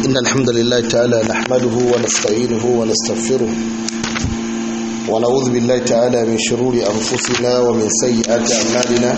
إن الحمد لله تعالى نحمده ونستعينه ونستغفره ونعوذ بالله تعالى من شرور أنفسنا ومن سيئات أعمالنا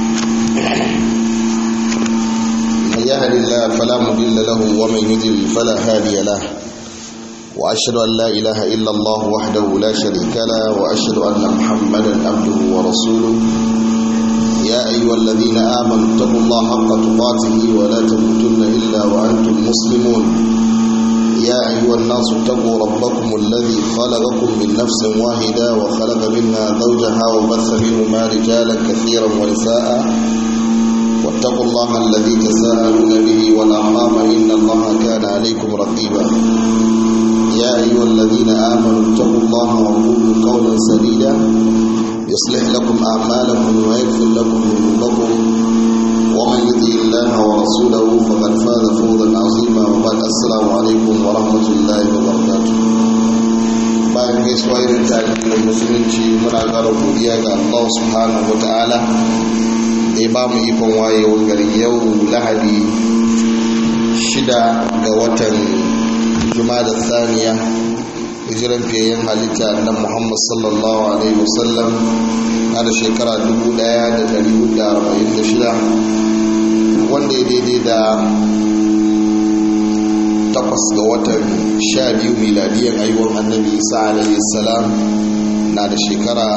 من يهد الله فلا مضل له ومن يضلل فلا هادي له وأشهد أن لا إله إلا الله وحده لا شريك له وأشهد أن محمدا عبده ورسوله يا أيها الذين آمنوا اتقوا الله حق تقاته ولا تموتن إلا وأنتم مسلمون يا أيها الناس اتقوا ربكم الذي خلقكم من نفس واحدة وخلق منها زوجها وبث منهما رجالا كثيرا ونساء واتقوا الله الذي تساءلون به والأرحام إن الله كان عليكم رقيبا يا أيها الذين آمنوا اتقوا الله وقولوا قولا سديدا يصلح لكم أعمالكم ويغفر لكم ذنوبكم ومن يطع الله ورسوله فقد فاز فوزا عظيما وبعد السلام عليكم ورحمة الله وبركاته bayan gaisuwa irin tarihin musulunci muna ƙara godiya ga Allah subhanahu wataala da ya ba mu ikon wayewar garin yau lahadi shida ga watan juma'a da thaniya hijiran fiyayyen halitta na muhammad sallallahu alaihi wasallam na da shekara 1446 wanda ya daidai da takwas ga watan sha biyu miladiyar aiwon annabi isa alaihi salam na da shekara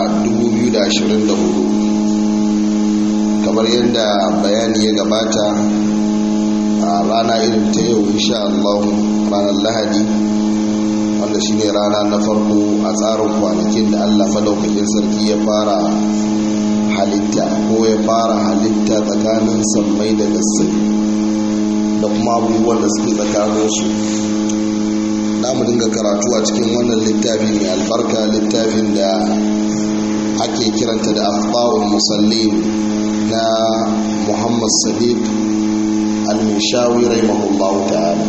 2024 kamar yadda bayani ya gabata a rana irin ta yau insha Allah ranar lahadi wanda shine rana na farko a tsarin kwanakin da Allah madaukakin sarki ya fara halitta ko ya fara halitta tsakanin sammai da gassai da kuma abubuwan da suke tsakaninsu na mu dinga karatu a cikin wannan littafi mai albarka littafin da ake kiranta da akhbarul musallin na muhammad sadiq al-mishawi rahimahullahu ta'ala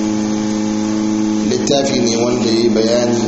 littafi ne wanda ya yi bayani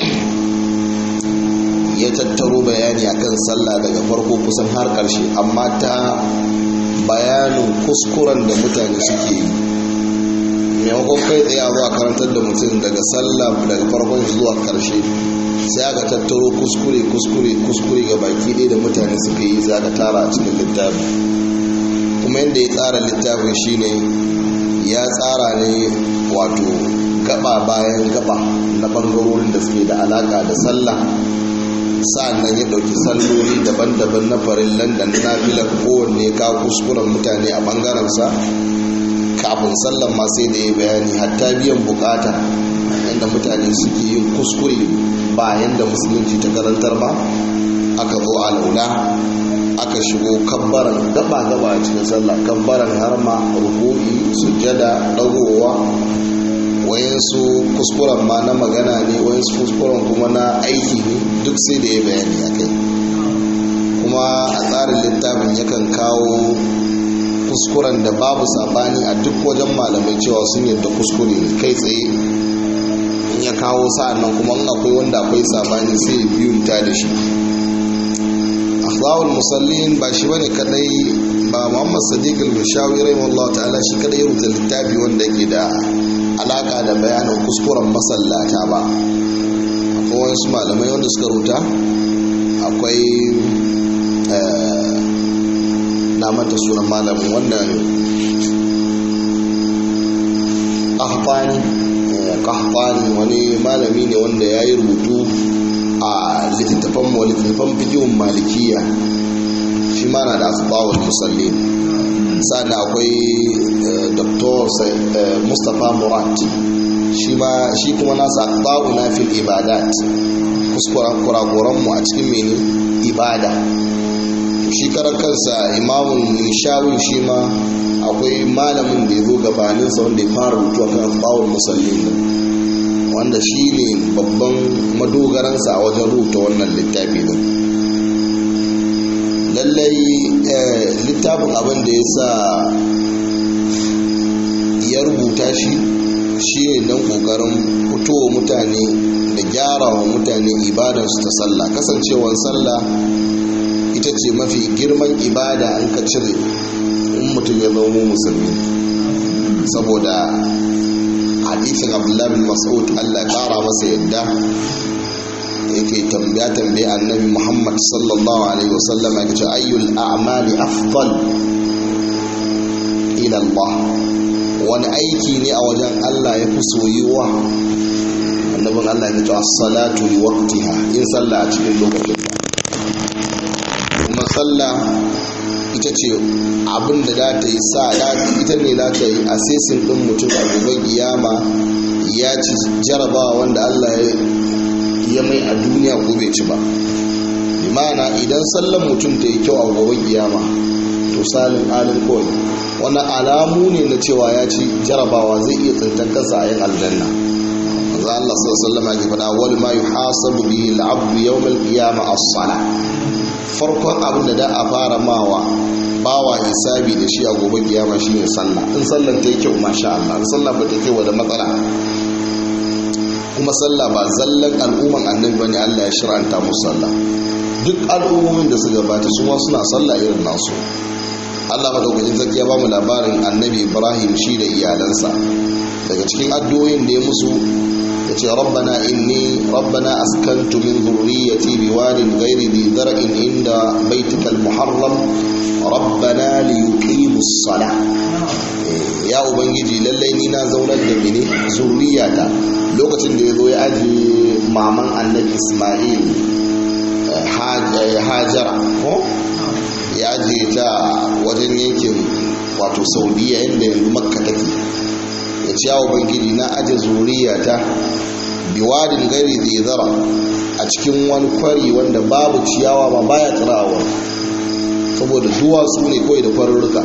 ya tattaro bayani akan sallah daga farko kusan har ƙarshe amma ta bayanin kuskuren da mutane suke yi maimakon kai tsaye a zuwa karantar da mutum daga sallah daga farkon zuwa ƙarshe sai aka tattaro kuskure kuskure kuskure ga baki ɗaya da mutane suka yi za ka tara a cikin littafi kuma yadda ya tsara littafin shine ya tsara ne wato gaba bayan gaba na bangarorin da suke da alaka da sallah sa'annan ya dauki salloli daban-daban na farillan da na nafilar kowanne ka kuskuren mutane a bangarensa kafin sallan ma sai da ya bayani hatta biyan bukata yadda mutane suke yin kuskure bayan da musulunci ta karantar ba aka zo a launa aka shigo kabbaran gaba-gaba a cikin sallah kabbaran harma ruku'i sujjada dagowa wayansu kuskuren ma na magana ne wayansu kuskuren kuma na aiki ne duk sai da ya bayani a kai kuma a tsarin littafin yakan kawo kuskuren da babu sabani a duk wajen malamai cewa sun yadda kuskure ne kai tsaye in ya kawo sa'an nan kuma akwai wanda akwai sabani sai ya biyunta da shi akhlawul musallin ba shi bane kadai ba muhammad sadiq al-mishawi rahimahullah ta'ala shi kadai ya rubuta littafi wanda ke da alaka da bayanin kuskuren masallata ba akwai wasu malamai wanda suka rubuta akwai na manta sunan malamin wannan kahfani kahfani wani malami ne wanda ya yi rubutu a littattafan littattafan fikihun malikiya shi ma na da asbawar musallin sannan akwai dr mustapha murat shi kuma nasa asbawu na fil ibadat kuskuren kurakuranmu a cikin mene ibada shi karan kansa imamun nishawin shi ma akwai malamin da ya zo gabaninsa wanda ya fara rubutu a kan asbawar musallin wanda shi ne babban madogaransa a wajen rubuta wannan littafi din lallai littafin abin da ya sa ya rubuta shi shi ne don kokarin fitowa mutane da gyara wa mutane ibadarsu ta sallah kasancewar sallah ita ce mafi girman ibada an ka cire in mutum ya zama musulmi saboda hadisin abdullahi bin mas'ud Allah ya kara masa yadda yake tambaya tambaya annabi muhammad sallallahu alaihi wasallam ya ce ayyul a'mali afdal ila Allah wani aiki ne a wajen Allah ya fi soyuwa annabin Allah ya ce as-salatu li waqtiha in sallah a cikin lokacin kuma sallah ita ce abin da za ta yi sa ita ne za ta yi asesin ɗin mutum a gobe kiyama ya ci jarabawa wanda Allah ya mai a duniya ko bai ci ba imana idan sallan mutum ta yi kyau a gobe kiyama to salin alin kawai wani alamu ne na cewa ya ci jarabawa zai iya tsintar kansa a yin aljanna manzo Allah sallallahu alaihi wasallam ya faɗa wal ma yuhasabu bihi al-abdu yawm al-qiyamah as-salah farkon abin da da a fara mawa bawa hisabi da shi a gobe kiyama shine sallah in sallan ta yi kyau masha Allah in sallah ba ta kyau da matsala kuma sallah ba zallan al'umman annabi bane Allah ya shir'anta musu sallah duk al'ummomin da su gabata su ma suna sallah irin nasu Allah madaukakin sarki ya ba mu labarin annabi Ibrahim shi da iyalansa daga cikin addu'o'in da ya musu yace rabbana inni rabbana askantu min dhurriyyati biwadin ghairi dhi zar'in inda baitikal muharram rabbana liyuqimus salah ya ubangiji lallai ni na zaunar da mene zurriyata lokacin da ya zo ya ajiye maman annabi ismail hajara ko ya ajiye ta wajen yankin wato saudiya inda yanzu makka take ya ce ya ubangiji na ajiye zurriyata biwadin gari zai zara a cikin wani kwari wanda babu ciyawa ba baya tsirawa saboda duwatsu ne kawai da kwarurruka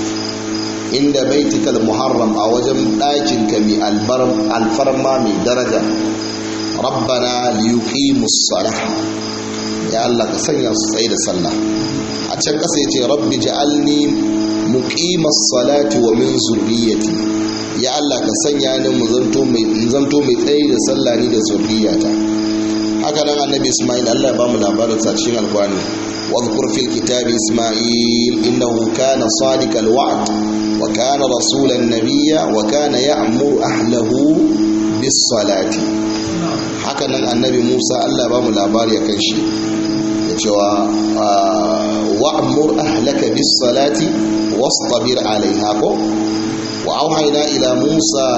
inda baitikal muharram a wajen ɗakin ka mai alfarma mai daraja rabbana liyuqimus salah ya Allah ka sanya su tsaye da sallah a can ƙasa yace rabbi ja'alni muqimas salati wa min zurriyyati ya Allah ka sanya ni mu zanto mai zanto mai tsaye da sallah ni da zurriyata haka nan annabi Isma'il Allah ya ba mu labarin sa cikin alqur'ani واذكر في الكتاب إسماعيل إنه كان صادق الوعد وكان رسولا نبيا وكان يأمر أهله بالصلاة هكذا النبي موسى الله بام الأبار يكنشي يتوى وأمر أهلك بالصلاة واصطبر عليها وأوحينا إلى موسى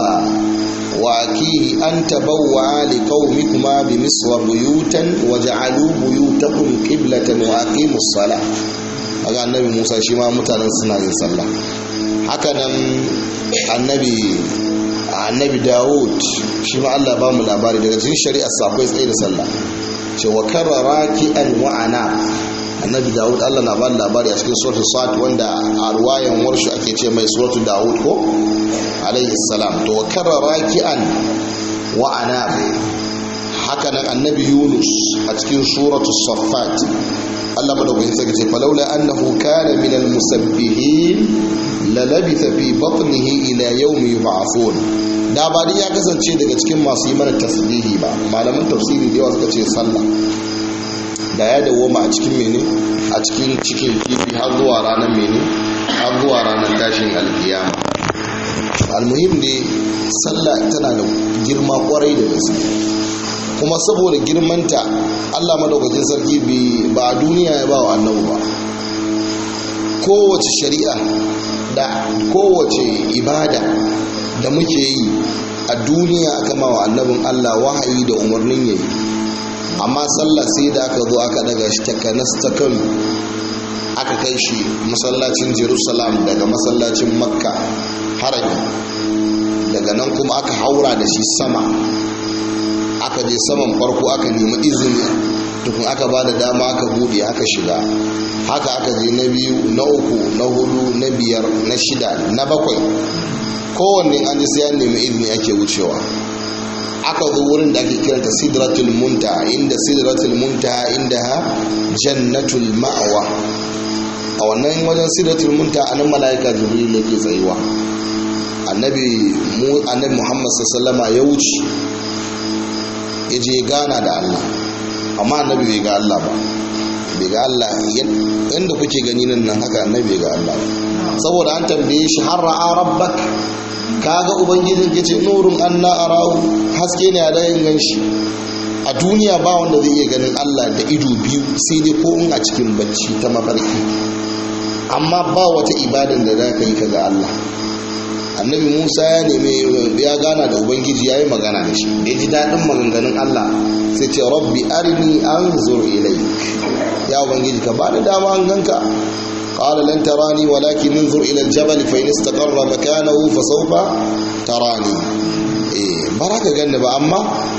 وأكيه أن تبوعا لقومكما بمصر بيوتا وجعلوا بيوتكم قبلة وأقيموا الصلاة هذا النبي موسى شما متانا سنة صلى هكذا النبي annabi dawud shi ma allah ba mu labari daga cikin shari'ar akwai tsaye da sallah ce wa karrara ki'an wa'ana annabi dawud allah na ba labari a cikin suratul sad wanda a ruwayan warshu ake ce mai suratul dawud ko alayhi salam to wa karrara ki'an wa'ana haka nan annabi yunus a cikin suratul saffat Allah madaukakin sarki ce falaula annahu kana min almusabbihin la labitha fi batnihi ila yawmi yub'athun da ba ya kasance daga cikin masu yi mana tasbihi ba malaman tafsiri da yawa suka ce sallah da ya dawoma a cikin mene a cikin cikin kifi har zuwa ranar mene har zuwa ranar tashin alkiyama almuhim ne sallah tana da girma kwarai da gaske kuma saboda girmanta allah madaukakin sarki ba a duniya ya ba wa annabu ba kowace shari'a da kowace ibada da muke yi a duniya aka ma wa annabin allah wahayi da umarnin yayi amma sallah sai da aka zo aka daga shi takanas ta kano aka kai shi masallacin jerusalem daga masallacin makka harami daga nan kuma aka haura da shi sama aka je saman farko aka nemi izini tukun aka ba da dama aka bude aka shiga haka aka je na biyu na uku na hudu na biyar na shida na bakwai kowanne an ji sai an nemi izini ake wucewa aka zo wurin da ake kiranta sidratul munta inda sidratul munta inda ha jannatul ma'awa a wannan wajen sidratul munta anan mala'ika jibril yake tsayuwa annabi annabi muhammad sallallahu ya wuce ya je gana da Allah amma annabi bai ga Allah ba bai ga Allah yadda kuke gani nan nan haka annabi bai ga Allah ba saboda an tambaye shi har ra'a rabbak kaga ubangijin ya ce nurun anna arahu haske ne a dayin ganshi a duniya ba wanda zai iya ganin Allah da ido biyu sai dai ko in a cikin bacci ta mafarki amma ba wata ibadan da za ka yi kaga Allah annabi musa ya nemi ya gana da ubangiji ya yi magana da shi da ya ji daɗin maganganun allah sai ce rabbi arini an ilai ya ubangiji ka ba da dama an ganka قال لن تراني ولكن انظر إلى الجبل فإن استقر مكانه فسوف تراني eh baraka ganni ba amma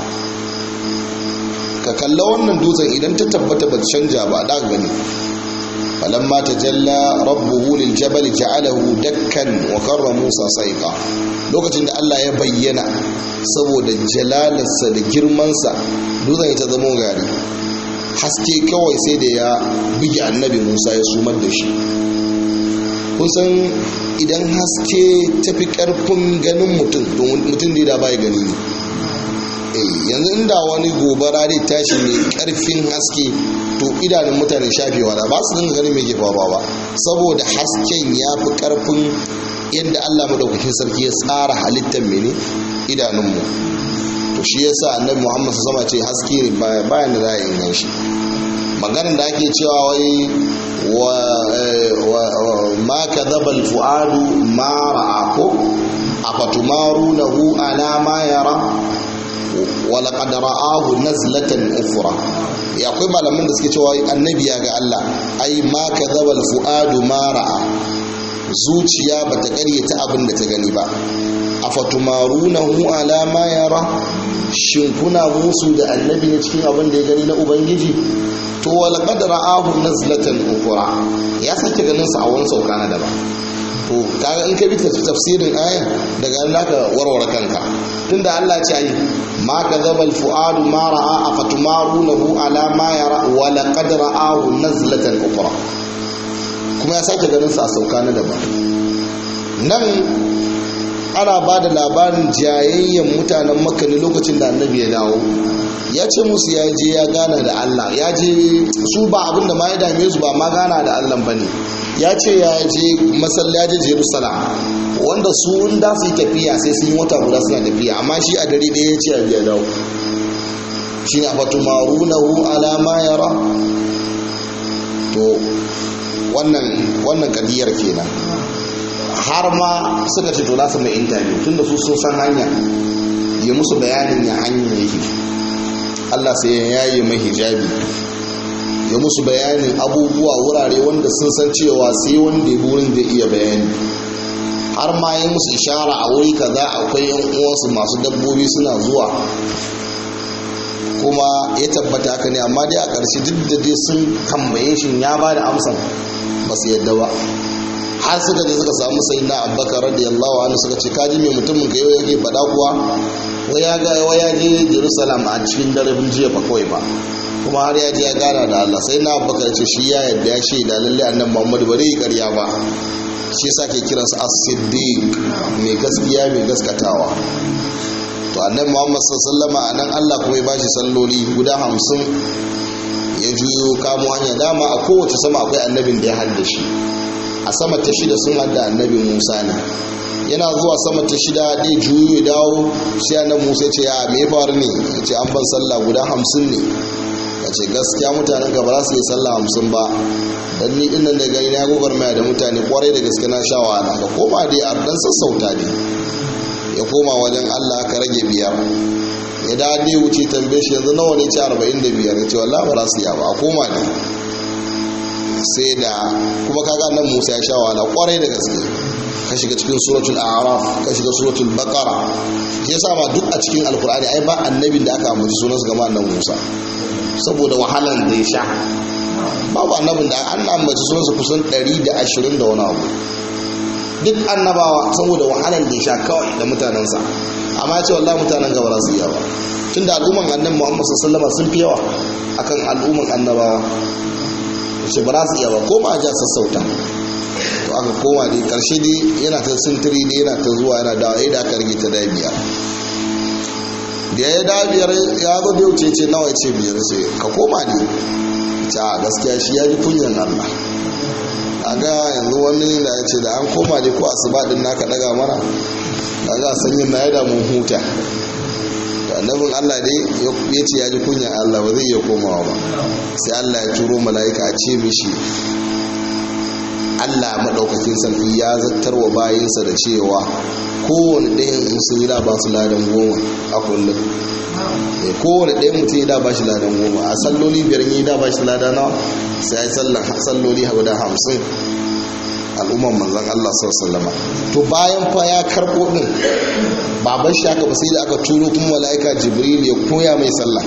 ka kalla wannan dutsen idan ta tabbata ba canja ba da gani فلما تجلى ربه للجبل جعله دكا وقر موسى صيقا lokacin da Allah ya bayyana saboda jalalarsa da girmansa dutsen ya ta zama gari haske kawai sai da ya buge annabi Musa ya sumar da shi kusan idan haske tafi karfin ganin mutum mutum da bai gani ne yanzu inda wani gobara dai tashi mai karfin haske to idanun mutane shafewa da ba su dinga ganin mai ke faruwa ba saboda hasken ya fi karfin yadda allah madaukakin sarki ya tsara halittar mene idanunmu to shi yasa annabi muhammad sama ce haske ne bayan da za a yi shi maganin da ake cewa wai wa ma kadhaba al-fuadu ma ra'a ko afatumarunahu ala ma yara walaƙad ra'ahu nazlatan ufra ya akwai malaman da suke cewa annabi ya ga Allah ai ma kadhaba al-fuadu ma ra'a zuciya bata ƙaryata abin da ta gani ba afatumarunahu ala ma yara shin kuna musu da annabi ne cikin abin da ya gani na ubangiji to walaqad ra'ahu nazlatan ufra ya sake ganin sa a wani sauka na daban to kaga in ka bi tafsirin aya daga nan zaka warware kanka tunda Allah ce ai ma kadhaba al-fuadu ma ra'a afatumarunahu ala ma yara wa laqad ra'ahu nazlatan ukhra kuma ya sake ganin sa a sauka na daban nan ana ba da labarin jayayyen mutanen makka ne lokacin da annabi ya dawo ya ce musu ya je ya gana da Allah ya je su ba abin da ma ya dame su ba ma gana da Allah ba ne ya ce ya je masallaci Jerusalem wanda su da su yi tafiya sai sun yi wata guda suna tafiya amma shi a dare ɗaya ya ce a biya dawo shi ne fatu marunahu alama yara to wannan wannan kadiyar kenan har ma suka ce to za su mai interview tunda su sun san hanya ya musu bayanin ya hanya yake Allah sai ya yaye mai hijabi ya musu bayanin abubuwa wurare wanda sun san cewa sai wanda ya burin da iya bayani har ma yi musu ishara a wuri kaza akwai yan uwansu masu dabbobi suna zuwa kuma ya tabbata haka ne amma dai a ƙarshe duk da dai sun tambaye shi ya ba da amsan ba su yadda ba har suka je suka samu sai na abbakar radiyallahu anhu suka ce kaji mai mutumin ka yau yake faɗa kuwa wai ya ga wai ya je jerusalem a cikin daren jiya ba kawai ba kuma har ya je ya gana da allah sai na abbakar ce shi ya yadda ya shaida lalle annan muhammadu ba zai yi karya ba shi yasa ke kiransa as-siddiq mai gaskiya mai gaskatawa to annabi muhammad sallallahu alaihi nan allah kuma ya bashi salloli guda hamsin ya juyo kamo hanya dama a kowace sama akwai annabin da ya hadda shi a sama ta shida sun hada annabi musa ne yana zuwa sama ta shida ɗaya juyo ya dawo sai annabi musa ce ya me faru ne ya ce an ban sallah guda hamsin ne ya ce gaskiya mutanen gaba za su yi sallah hamsin ba dan ni din nan da gani na gwagwarmaya da mutane kwarai da gaske na sha wahala ka koma dai a dan sassauta ne ya koma wajen allah ka rage biyar ya da dai wuce tambaye shi yanzu nawa ne ci arba'in da biyar ya ce wallahi ba za su yi ba a koma ne sai da kuma kaga nan Musa ya sha wahala kwarai da gaske ka shiga cikin suratul a'raf ka shiga suratul baqara yasa ma duk a cikin alkur'ani ai ba annabin da aka ambaci sunan su gama annabi Musa saboda wahalan da ya sha babu annabin da an ambaci sunan su kusan 120 da wani abu duk annabawa saboda wahalan da ya sha kawai da mutanensa amma ce wallahi mutanen gaba za su yi yawa tunda al'umman annabi Muhammad sallallahu alaihi wasallam sun fi yawa akan al'umman annabawa ce ba za su iya ba koma a ja sassauta to aka koma dai karshe dai yana ta sintiri dai yana ta zuwa yana dawa da aka rage ta dai biyar da ya da biyar ya zo da wuce ce nawa ce biyar sai ka koma ne ta gaskiya shi ya ji kunyan Allah a ga yanzu wani da ya ce da an koma dai ko asuba din naka daga mana da za a sanyin na ya damun huta da annabin allah dai ya ce ya ji kunyan allah ba zai iya komawa ba sai allah ya turo mala'ika a ce mishi allah maɗaukakin sarki ya zartar wa bayinsa da cewa kowane ɗayan in sun yi da ba su ladan goma a kullum kowane ɗayan mutum ya da ba shi ladan goma a salloli biyar yi da ba shi lada nawa sai ya yi salloli guda hamsin al'umman manzan Allah sallama to bayan fa ya karɓo ɗin baban shi aka ba sai da aka turo kuma mala'ika jibril ya koya mai sallah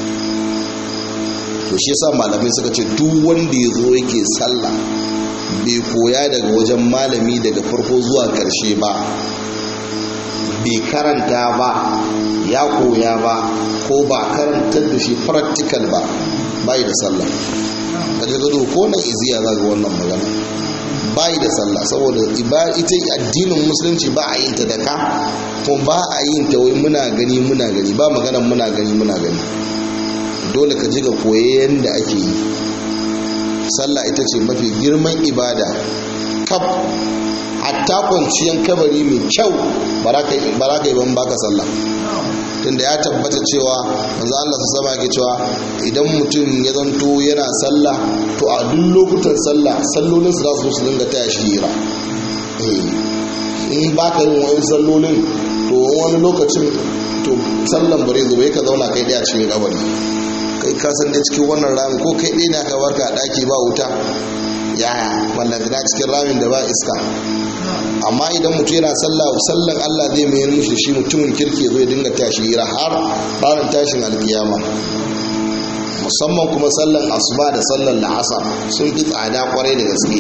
to shi yasa malamai suka ce duk wanda ya zo yake sallah bai koya daga wajen malami daga farko zuwa karshe ba bai karanta ba ya koya ba ko ba karantar da shi practical ba bai da sallah kaje gado ko nan iziya za ga wannan magana bai da sallah saboda ita addinin musulunci ba a yin ta da ka kuma ba a yin ta wai muna gani muna gani ba magana muna gani muna gani dole ka ji ga koye yadda ake yi sallah ita ce mafi girman ibada kaf hatta kwanciyar kabari mai kyau ba za ka yi ban baka sallah tunda ya tabbata cewa manzo Allah su sama ke cewa idan mutum ya zanto yana sallah to a duk lokutan sallah sallolin su za su su dinga taya shi hira in baka yin wani sallolin to wani lokacin to sallan bare zo ka zauna kai daya cikin kabari kai ka san da cikin wannan ramin ko kai ɗaya ne aka barka a ɗaki ba wuta yaya mallakana cikin ramin da ba iska amma idan mutum yana sallah sallan Allah zai mayar mishi shi mutumin kirki zai dinga tashi hira har ranar tashin alkiyama musamman kuma sallan asuba da sallan la'asar sun fi tsada kwarai da gaske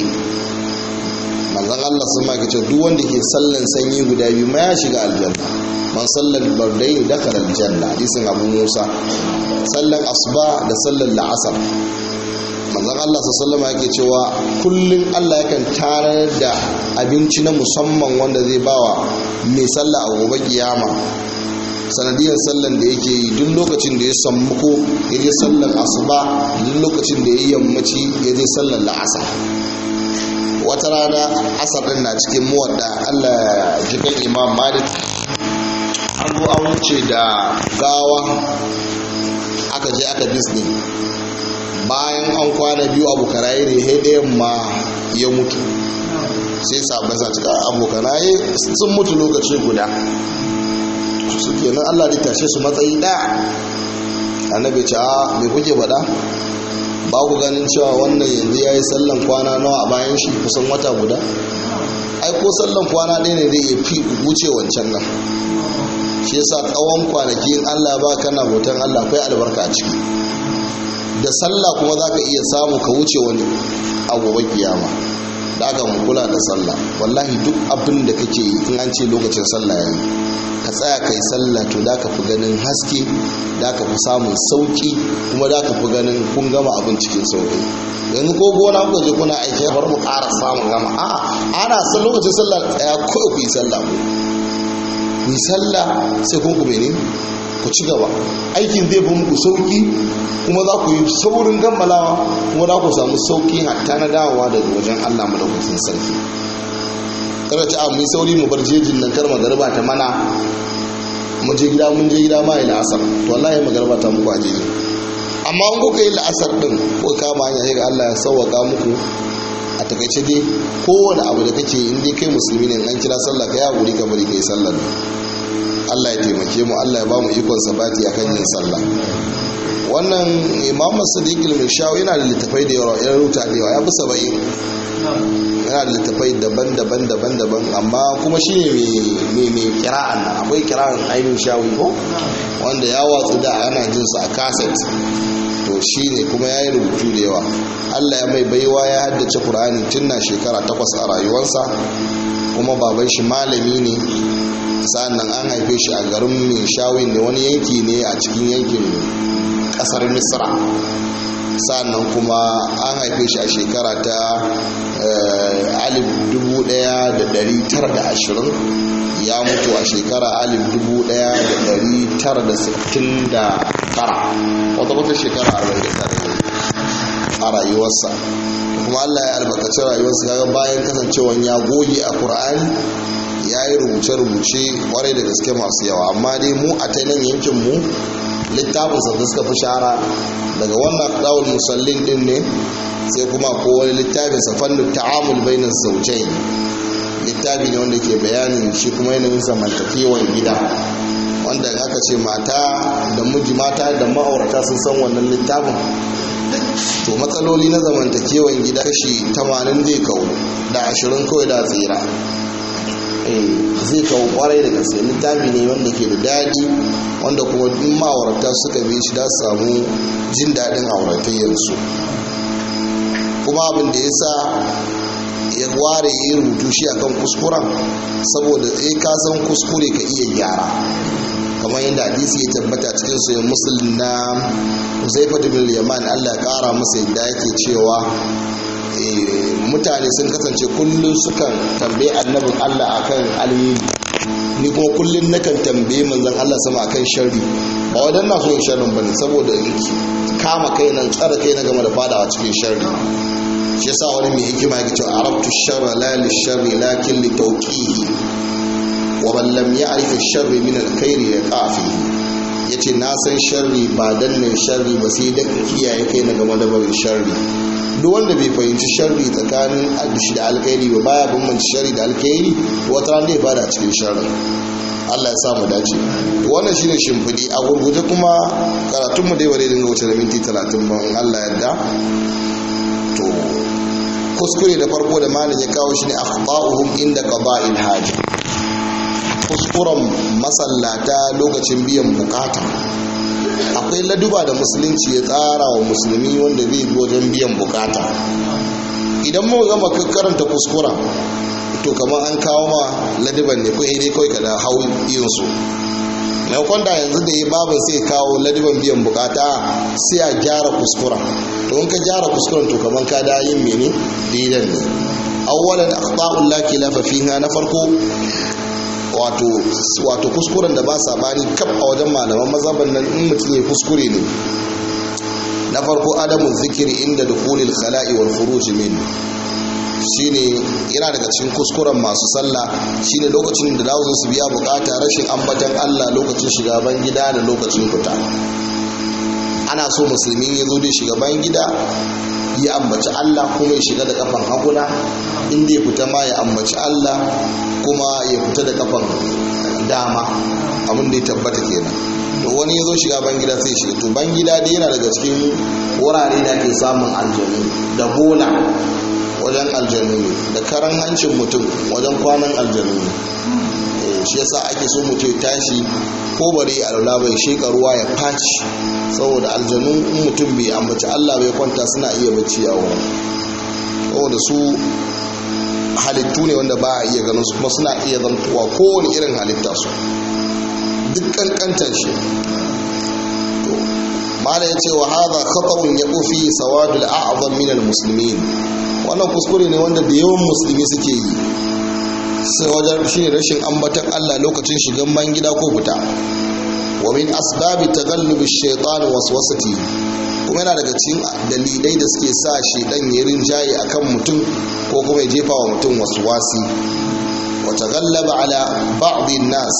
manzon Allah sun ma ce duk wanda ke sallan sanyi guda biyu ma ya shiga aljanna man sallan bardai da dakar aljanna hadisin abu musa sallan asuba da sallan la'asar manzon Allah sallama yake cewa kullum Allah yakan tarar da abinci na musamman wanda zai bawa mai sallah a gobe kiyama sanadiyar sallan da yake yi duk lokacin da ya sammuko ya je sallan asuba duk lokacin da ya yi yammaci ya je sallan la'asar wata rana asar din na cikin muwadda Allah jikan imam malik an zo an wuce da gawa aka je aka disney bayan an kwana biyu abu karaye ne ɗayan ma ya mutu sai sabon sa cika abu karaye sun mutu lokaci guda su kenan allah da tashe su matsayi ɗaya annabi ce a mai kuke faɗa ba ku ganin cewa wannan yanzu ya yi sallan kwana nawa a bayan shi kusan wata guda ai ko sallan kwana ɗaya ne zai iya fi wuce wancan nan shi yasa tsawon kwanaki in allah ba kana bautan allah akwai albarka a ciki da sallah kuma za ka iya samu ka wuce wani abubuwan kiyama da aka kula da sallah wallahi duk abin da kake yi in an ce lokacin sallah ya yi ka tsaya ka yi sallah to da ka fi ganin haske da ka fi samun sauki kuma da ka fi ganin kun gama abin cikin sauki yanzu ko gona kuka je kuna aiki bar mu ƙara samun gama a ana san lokacin sallah tsaya kawai ku yi sallah ku yi sallah sai kun ku mene ku ci gaba aikin zai fi muku sauki kuma za ku yi saurin gammalawa kuma za ku samu sauki hatta na dawowa daga wajen allah madaukakin sarki kada ta mu yi sauri mu bar jejin nan kar magarba ta mana mun je gida mun je gida ma yi la'asar to wallahi magarba ta muku a jejin amma in kuka yi la'asar din ko kama hanya sai ga allah ya sauwaka muku a takaice dai kowane abu da kake in dai kai musulmi ne an kira sallah ka yi haƙuri ka bari ka yi sallah Allah ya taimake mu Allah ya ba mu ikon sabati akan yin sallah wannan imam sadiq al-mishawi yana da littafai da yawa ya rubuta da yawa ya fi saba'in yana da littafai daban-daban daban-daban amma kuma shi ne mai kira'an nan akwai kira'an ainihin shawi ko wanda ya watsu da ana jin sa a kaset to shi ne kuma ya yi rubutu da yawa Allah ya mai baiwa ya haddace Qur'ani tun na shekara takwas a rayuwarsa kuma baban shi malami ne sa'annan an haife shi a garin Minshawin ne wani yanki ne a cikin yankin kasar Misra sa'annan kuma an haife shi a shekara ta alif dubu daya da dari tara da ashirin ya mutu a shekara alif dubu daya da dari tara da sittin da tara wata wata shekara arba'in da tara a rayuwarsa kuma Allah ya albarkaci rayuwarsa kaga bayan kasancewan ya goge a Qur'ani ya yi rubuce-rubuce kwarai da gaske masu yawa amma dai mu a ta nan yankin mu littafin da suka fi shahara daga wannan ɗawul musallin din ne sai kuma ko wani littafin sa fannin ta'amul bainar zaujai littafi ne wanda ke bayanin shi kuma yanayin zamantakewan gida wanda aka ce mata da miji mata da ma'aurata sun san wannan littafin to matsaloli na zamantakewan gida kashi 80 zai kawo da 20 kawai da tsira zai kawo kwarai da gaske littafi ne wanda ke da daɗi wanda kuma in ma'aurata suka bi shi da samu jin daɗin auratayyarsu kuma abin da ya sa ya ware ya rubutu shi akan kuskuren saboda ya ka san kuskure ka iya gyara kamar yadda hadisi ya tabbata cikin sayan musulun na zaifa bin yaman allah ya kara masa yadda yake cewa mutane sun kasance kullum sukan tambaye annabin allah akan alheri ni kuma kullum nakan tambaye manzon allah sama akan sharri ba wadan na so yin sharrin bane saboda kama kai nan tsara kai na game da fadawa cikin sharri shi yasa wani mai hikima yake cewa arabtu sharra la li sharri lakin li tawqihi wa man lam ya'rif ash-sharri min al-khair yaqafi yace na san sharri ba dan ne sharri ba sai da kiyaye kai na game da barin sharri duk wanda bai fahimci sharri tsakanin shi da alkhairi ba baya bambanci sharri da alkhairi wata ran zai fada cikin sharri Allah ya sa mu dace wannan shine shimfidi a gurguje kuma karatun mu dai bare dinga wuce da minti 30 ban Allah yarda to kuskure da farko da malin ya kawo shi ne akhta'uhum inda qada'il haja kuskuren masallata lokacin biyan bukata akwai laduba da musulunci ya tsara wa musulmi wanda zai bi wajen biyan bukata idan mu gama karanta kuskuren to kamar an kawo ma ladiban ne ko dai kawai ka da hau yin su maimakon da yanzu da ya babin sai kawo ladiban biyan bukata sai a gyara kuskuren to in ka gyara kuskuren to kamar ka da yin mene didan ne awwalan akhta'ul la khilafa fiha na farko wato wato kuskuren da ba sabani kaf a wajen malaman mazhaban nan in mutum ya kuskure ne na farko adamu zikiri inda dukhulil khala'i wal khuruj min shine yana daga cikin kuskuren masu sallah shine lokacin da dawo su biya bukata rashin ambatan Allah lokacin shiga ban gida da lokacin fita ana so musulmi ya zo da shiga ban gida ya ambaci Allah kuma ya shiga da kafan haguna inda ya fita ma ya ambaci Allah kuma ya fita da kafan dama abin da ya tabbata kenan to wani ya zo shiga ban gida sai shiga to ban gida dai yana daga cikin wurare da ke samun aljanu da bola wajen aljanu ne da karan hancin mutum wajen kwanan aljanu ne shi yasa ake so mutum ya tashi ko bari alwala bai sheka ruwa ya faci saboda aljanu in mutum bai ambaci Allah bai kwanta suna iya bacci a wurin saboda su halittu ne wanda ba a iya ganin su kuma suna iya zantuwa kowane irin halitta su duk kankantar shi to mala ya ce wa haza khata'un ya kofi sawadul a'zam min al-muslimin wannan kuskure ne wanda da yawan musulmi suke yi sai wajen shi ne rashin ambatan Allah lokacin shigan ban gida ko fita wa min asbabi taghallubi shaitan waswasati kuma yana daga cikin dalilai da suke sa shaitan ya rinjaye akan mutum ko kuma ya jefa wa mutum waswasi wa taghallaba ala ba'd nas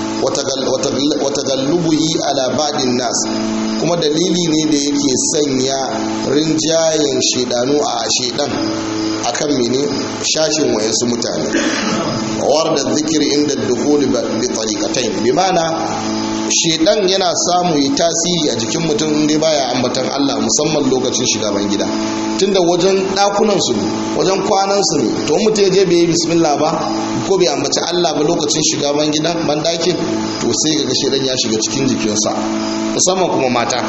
wa taghallubuhi ala ba'd nas kuma dalili ne da yake sanya rinjayen shaidanu a shaidan akan mene shashin wayansu mutane war da zikiri inda dukuli bi tariqatain bi mana shedan yana samu yi tasiri a jikin mutum inda baya ambatan Allah musamman lokacin shiga ban gida tunda wajen dakunan su wajen kwanan su ne to mutum ya je bai yi bismillah ba ko bai ambaci Allah ba lokacin shiga ban gidan ban dakin to sai ga shedan ya shiga cikin jikinsa musamman kuma mata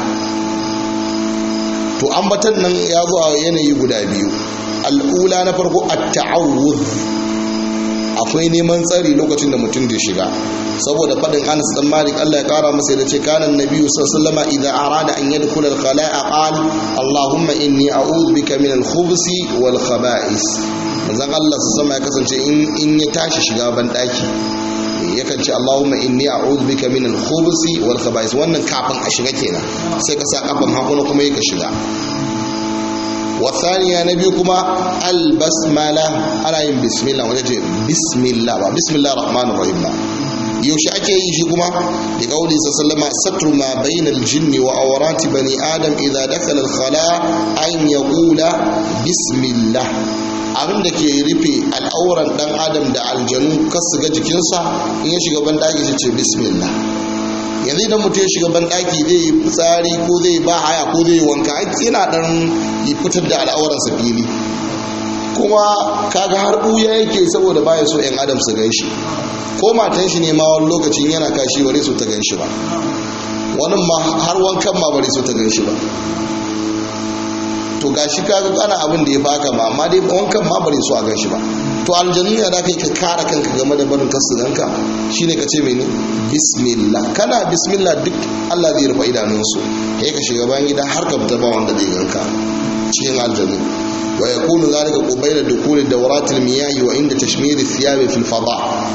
to ambatan nan ya zo a yanayi guda biyu al'ula na farko at-ta'awudh akwai neman tsari lokacin da mutum da shiga saboda fadin Anas dan Malik Allah ya kara masa da ce kana annabi sallallahu alaihi idza arada an yadkhula al-khala'a qala Allahumma inni a'udhu bika min al-khubuthi wal khaba'is manzon Allah sallallahu ya kasance in in ya tashi shiga ban daki yakan ce Allahumma inni a'udhu bika min al-khubuthi wal khaba'is wannan kafin a shiga kenan sai ka sa kafan hagu kuma yake shiga wasaniya na biyu kuma albasmala ana yin bismillah wajen ce bismillah ba bismillah rahmanir rahim ba yaushe ake yi shi kuma da kauli sallama satru ma bainal jinni wa awrati bani adam idza dakhala al khala an yaqula bismillah abin da ke rufe al'auran dan adam da aljanu kas su ga jikinsa in ya shiga ban daki sai ce bismillah yanzu idan mutum ya shiga ban daki zai yi fitsari ko zai ba haya ko zai yi wanka yana dan yi fitar da al'auransa fili kuma kaga har buya yake saboda baya so yan adam su gan shi ko matan shi ne ma wani lokacin yana kashi bare so ta gan shi ba wani ma har wankan ma bare so ta gan shi ba to gashi kaga ana abin da ya faka ma amma dai wankan ma bare so a gan shi ba to aljanu ya da kai ka kare kanka game da barin kasu ganka shine ka ce mene bismillah kana bismillah duk Allah zai rufe idanunsu kai ka shiga bayan gida har ka fita ba wanda zai ganka cikin aljanu wa yakunu zalika qubayla dukuli dawratil miyahi wa inda tashmir thiyabi fil fada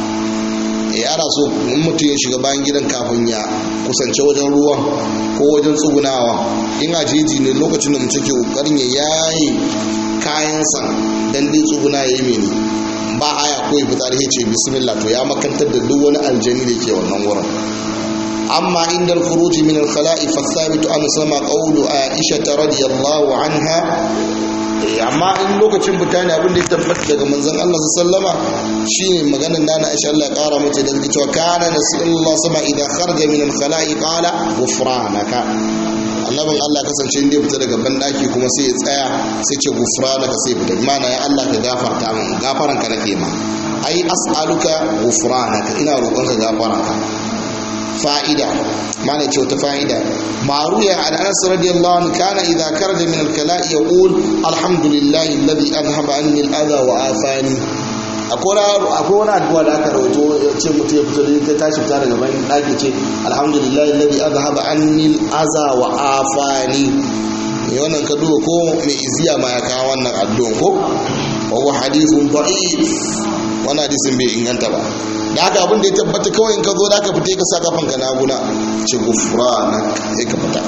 ya ana so in mutum ya shiga bayan gidan kafin ya kusance wajen ruwan ko wajen tsugunawa in a jeji ne lokacin da mutum ke kokarin ya yayi kayansa dan dai tsuguna ya yi mene ba haya ko ya fitsari ya ce bismillah to ya makantar da duk wani aljani da ke wannan wurin أما عند الخروج من الخلاء فالثابت أن سمع قول عائشة رضي الله عنها amma in lokacin fita ne abin da ya tabbata daga manzon Allah sallama shine maganar nana Aisha Allah ya kara mace da cewa kana nasallallahu sama idan kharaja min al-khala'i qala ghufranaka annabin Allah kasance inda ya fita daga bandaki kuma sai ya tsaya sai ce ghufranaka sai fita mana ya Allah ka gafarta min gafaranka nake ma ai as'aluka ghufranaka ina roƙonka gafaranka fa'ida mana ce wata fa'ida maruya an anas radiyallahu anhu kana idza karaja min al-kala'i yaqul alhamdulillahi alladhi adhhaba anni al-adha wa afani akwai wani addu'a da aka rawaito ce mutum ya fito da ta tashi fita daga bayan daki ce alhamdulillahi alladhi adhhaba anni al-adha wa afani ne wannan ka duba ko mai iziya ma ya kawo wannan addu'an ko wa huwa hadithun da'if wannan hadisin bai inganta ba da haka abin da ya tabbata kawai in ka zo da ka fita ka sa kafan ka naguna ce gufra na sai ka fita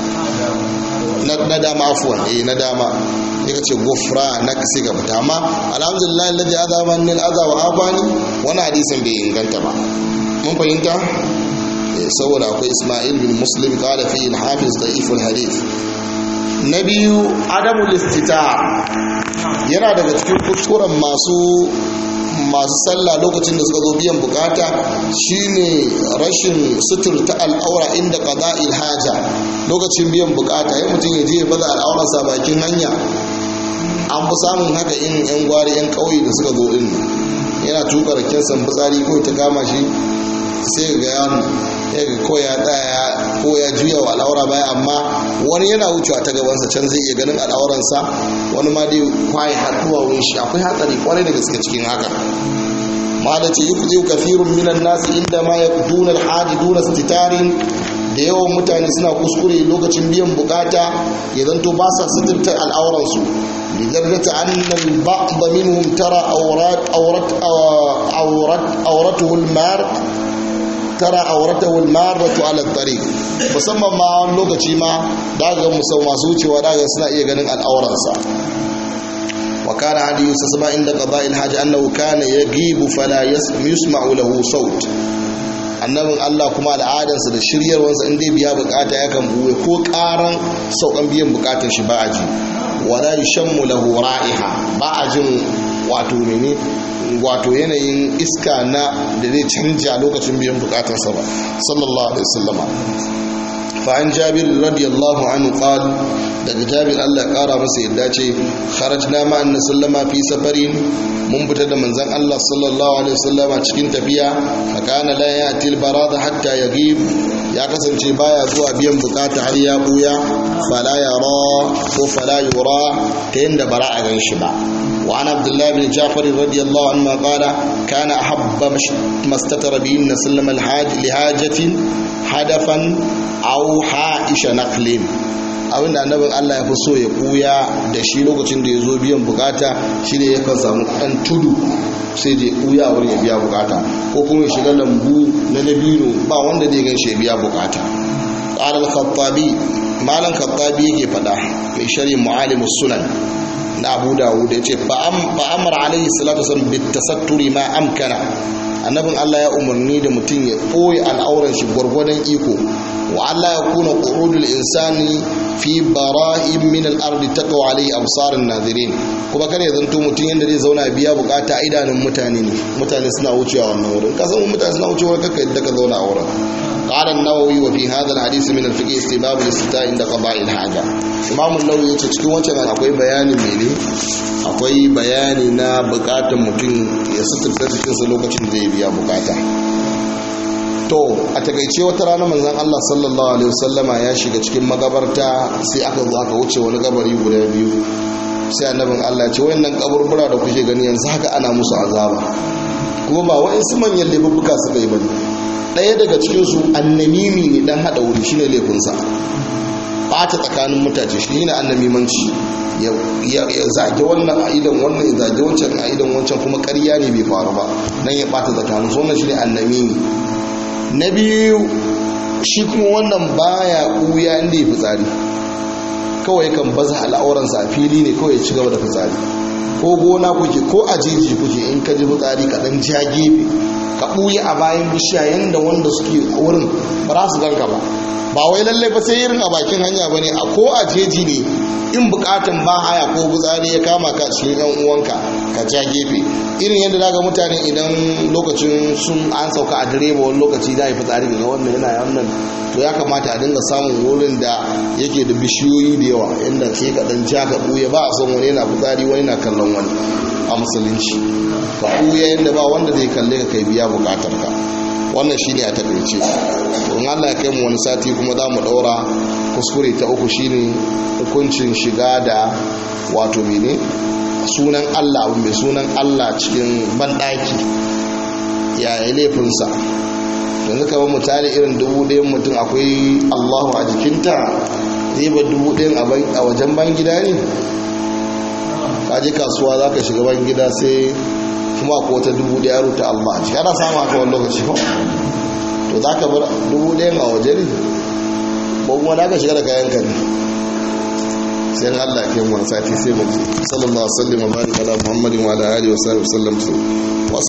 na dama afuwan eh na dama sai ka ce gufra na sai ka fita amma alhamdulillah alladhi azama min al-adha wa afani wannan hadisin bai inganta ba mun fahimta saboda akwai Ismail bin Muslim qala fi al-hafiz da'if al-hadith na biyu adamul istita yana daga cikin kuskuren masu masu sallah lokacin da suka zo biyan bukata shine rashin suturta al'aura inda qada'il haja lokacin biyan bukata ya mutum ya je ya baza al'aurarsa bakin hanya an fi samun haka in yan gwari yan ƙauye da suka zo din yana tuka raken san fitsari ko ta kama shi sai ga yawon ya ga ko ya tsaya ko ya juya wa al'aura baya amma wani yana wucewa ta gabansa can zai iya ganin al'auransa wani ma dai kwaye haɗuwa wun shi akwai hatsari kwarai da gaske cikin haka ma da ce yuku kafirun minan nasu inda ma ya duna alhaji duna stitarin da yawan mutane suna kuskure lokacin biyan bukata ya zanto ba sa suturta al'auransu لدرجة أن البعض منهم ترى أورات أورت أورت أورته المار tara auratahu almaratu ala tariq musamman ma wani lokaci ma daga musau masu wucewa daga suna iya ganin al'auransa wa kana hadi yusma inda qada'il haji annahu kana yagibu fala yusma'u lahu saut annabin Allah kuma al'adarsa da shiryarwarsa in dai biya bukata yakan buwe ko karan saukan biyan bukatar shi ba a ji wala yushammu lahu ra'iha ba a jin wato mene wato yanayin iska na da zai canja lokacin biyan bukatarsa ba sallallahu alaihi wasallama fa an jabir radiyallahu anhu qal daga jabir Allah ya kara masa yadda ce kharajna ma anna sallama fi safarin mun fita da manzon Allah sallallahu alaihi wasallama cikin tafiya fa kana la ya'til barada hatta yaghib ya kasance baya zuwa biyan bukata har ya buya fala yara ko fala yura ta yanda bara a gan shi ba وعن عبد الله بن جعفر رضي الله عنه قال كان أحب ما استتر به النبي صلى الله عليه وسلم الحاج لحاجة حدفا أو حائش نقل abin da annabin Allah ya fi so ya kuya da shi lokacin da ya zo biyan bukata shi ne ya kan samu ɗan tudu sai da ya kuya a wurin ya biya bukata ko kuma ya shiga lambu na dabino ba wanda zai gan shi ya biya bukata qala al-khattabi malan khattabi yake fada mai shari mu'alim sunan na abu dawud yace fa amara alaihi salatu wasallam bit tasatturi ma amkana annabin Allah ya umarni da mutum ya ɓoye al'auran shi gwargwadon iko wa Allah ya kuna ƙurudul insani fi bara'in min al-ardi taqwa alayhi absarun nazirin kuma kar ya zanto mutum yanda zai zauna biya bukata a idanun mutane ne mutane suna wucewa wannan wurin ka san mutane suna wucewa kaka yadda ka zauna a wurin قال النووي وفي هذا الحديث من الفقه استباب الاستتاء عند قضاء الحاجة إمام النووي yace cikin wancan akwai bayani mene akwai bayani na bukatun mutum ya suturta cikinsa lokacin da zai biya bukata to a takaice wata rana manzon Allah sallallahu alaihi wasallama ya shiga cikin magabarta sai aka zo aka wuce wani kabari guda biyu sai annabin Allah ya ce wayannan kaburbura da kuke gani yanzu haka ana musu azaba kuma ba wa'insu manyan laifuffuka suka yi bane ɗaya daga cikinsu annamimi ne dan haɗa wuri shine laifinsa ɓata tsakanin mutace shi ne annamimanci ya zage wannan a idan wannan ya zage wancan a idan wancan kuma ƙarya ne bai faru ba dan ya ɓata tsakanin su wannan shine annamimi na biyu shi kuma wannan baya ɓuya inda ya fitsari kawai kan baza al'auransa a fili ne kawai ya ci gaba da fitsari ko gona kuke ko a jeji kuke in ka ji fitsari ka ɗan ja gefe ka ɓuya a bayan bishiya yadda wanda suke a wurin ba za su ganka ba ba wai lallai ba sai irin a bakin hanya ba ne a ko a jeji ne in bukatan ba haya ko fitsari ya kama ka cikin yan uwanka ka ja gefe irin yadda daga mutane idan lokacin sun an sauka a direba wani lokaci za a yi fitsari ga wannan yana wannan to ya kamata a dinga samun wurin da yake da bishiyoyi da yawa inda sai ka dan ja ka ɓuya ba a son wani yana fitsari wani na kallon wani a musulunci ka ɓuya yadda ba wanda zai kalle ka kai biya bukatar ka wannan shine a takaice in Allah ya kai mu wani sati kuma za mu ɗaura kuskure ta uku shine hukuncin shiga da wato mene sunan Allah abu mai sunan Allah cikin banɗaki yaya laifinsa yanzu kamar mutane irin dubu ɗayan mutum akwai Allahu a jikinta zai ba dubu ɗayan a wajen ban gida ne kaji kasuwa za ka shiga ban gida sai kuma ko wata dubu daya ruta Allah a ciki ana samu haka wani lokaci ba to za ka bar dubu daya a waje ne ko kuma da ka shiga da kayan ka ne sai Allah ke mu sati sai mu sallallahu alaihi wa sallam wa baraka ala muhammadin wa ala alihi wa sahbihi wa sallam